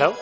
Hello?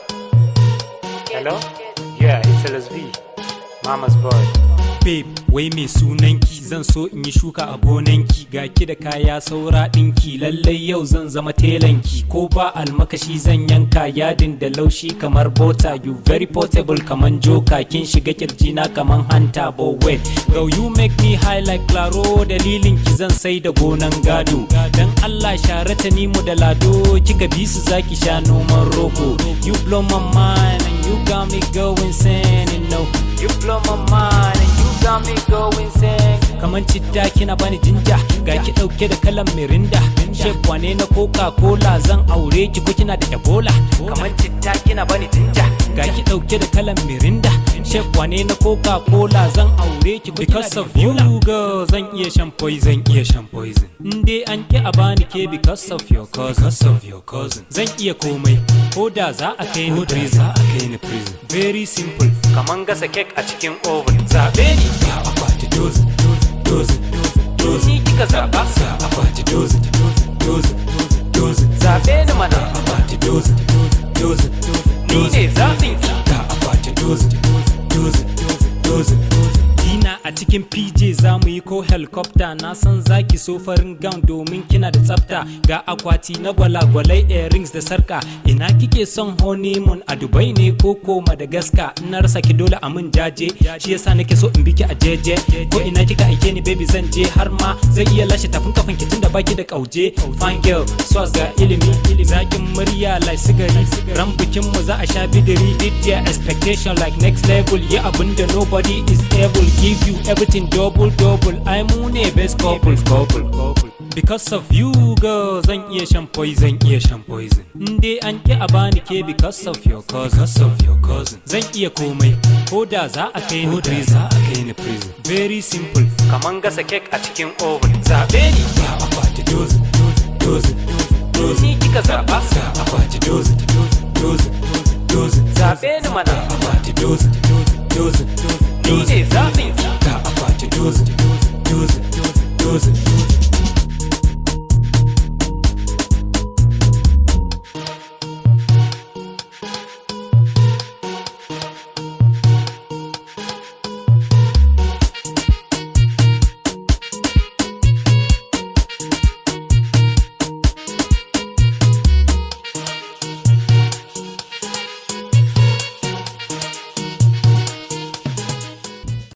Hello? Yeah, it's LSV. Mama's boy. babe wai mai sunanki zan so in yi shuka a gonanki ga ki da kaya saura ɗinki lallai yau zan zama telanki ko ba almakashi zan yanka yadin da laushi kamar bota you very portable kaman joka kin shiga kirjina kaman hanta but wait girl you make me high like claro dalilin ki zan sai da gonan gado dan Allah share ta ni mu da lado kika bi su zaki sha noman roko you blow my mind and you got me going insane you know you blow my mind and you got me going insane kaman citta kina bani jinja ga ki dauke da kalan mirinda shek wane na coca cola zan aure ki ko kina da ebola kaman citta kina bani jinja ga ki dauke da kalan mirinda shek wane na coca cola zan aure ki ko because of you girl zan iya shan poison iya shan poison in dai an ki a bani ke because of your cousin because of your cousin zan iya komai ko da za a kai ni prison za a kai ni prison very simple kaman gasa kek a cikin oven zabe ni ga akwati dozin dozin dozin ni kika zaba sa akwati dozin dozin dozin zabe ni mana akwati dozin dozin ni ne zafin ga akwati dozin dozin dozin Dina a cikin PJ za mu yi ko helicopter na san zaki so farin gown domin kina da tsafta ga akwati na gwalagwalai earrings da sarka ina kike son honeymoon a Dubai ne ko ko Madagascar in na rasa ki dole a mun jaje shi yasa nake so in biki a jeje ko ina kika aike ni baby zan je har ma zai iya lashe tafin kafan ki tunda baki da kauje fine girl swas ga ilimi zakin murya like sigari ran bikin mu za a sha bidiri did their expectation like next level yeah abinda nobody is able give you everything double double I mu ne best couple couple couple because of you girl zan iya shan poison iya shan poison in dai an ki a bani ke because of your cousin because of your cousin zan iya komai ko da za a kai ni prison za a kai ni prison very simple kaman gasa cake a cikin oven zabe ni ga akwati dozin dozin dozin ni kika zaba sa akwati dozin dozin dozin zabe ni mana akwati dozin dozin ni ne zafin